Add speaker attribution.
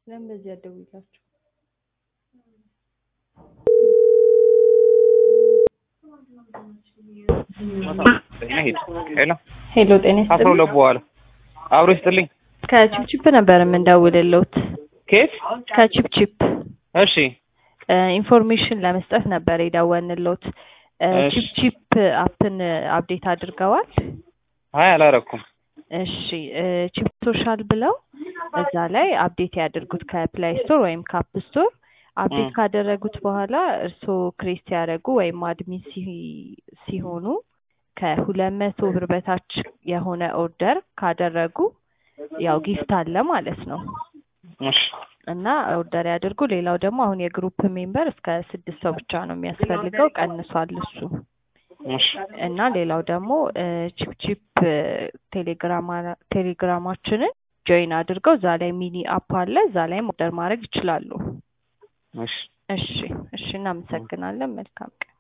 Speaker 1: ለምን በዚህ አትደውይላቸው?
Speaker 2: ሄድ ሄሎ
Speaker 1: ሄሎ ጤና
Speaker 2: አስራ
Speaker 1: ይስጥልኝ።
Speaker 2: ሁለት በኋላ አብሮ ይስጥልኝ።
Speaker 1: ከቺፕቺፕ ነበር የምንደውልልዎት።
Speaker 2: ኬት
Speaker 1: ከቺፕቺፕ
Speaker 2: እሺ
Speaker 1: ኢንፎርሜሽን ለመስጠት ነበር የደወልንልዎት። እ
Speaker 2: እሺ።
Speaker 1: ቺፕቺፕ አፕን አፕዴት አድርገዋል?
Speaker 2: አይ አላረኩም።
Speaker 1: እሺ እ ቺፕ ሶሻል ብለው እዛ ላይ አፕዴት ያድርጉት ከፕላይ ስቶር ወይም ካፕ ስቶር አፕዴት
Speaker 2: እ።
Speaker 1: ካደረጉት በኋላ እርስዎ ክሬት ሲያደርጉ ወይም አድሚን ሲ- ሲሆኑ ከሁለት መቶ ብር በታች የሆነ ኦርደር ካደረጉ ያው ጊፍት አለ ማለት ነው
Speaker 2: እሺ
Speaker 1: እና ኦርደር ያድርጉ። ሌላው ደግሞ አሁን የግሩፕ ሜምበር እስከ ስድስት ሰው ብቻ ነው የሚያስፈልገው፣ ቀንሷል እሱ
Speaker 2: እሺ
Speaker 1: እና ሌላው ደግሞ ቺፕ ቺፕ ቴሌግራማ ቴሌግራማችንን ጆይን አድርገው እዛ ላይ ሚኒ አፕ አለ እዛ ላይም ኦርደር ማድረግ ይችላሉ።
Speaker 2: እሺ
Speaker 1: እሺ እሺ፣ እናመሰግናለን። መልካም ቀን።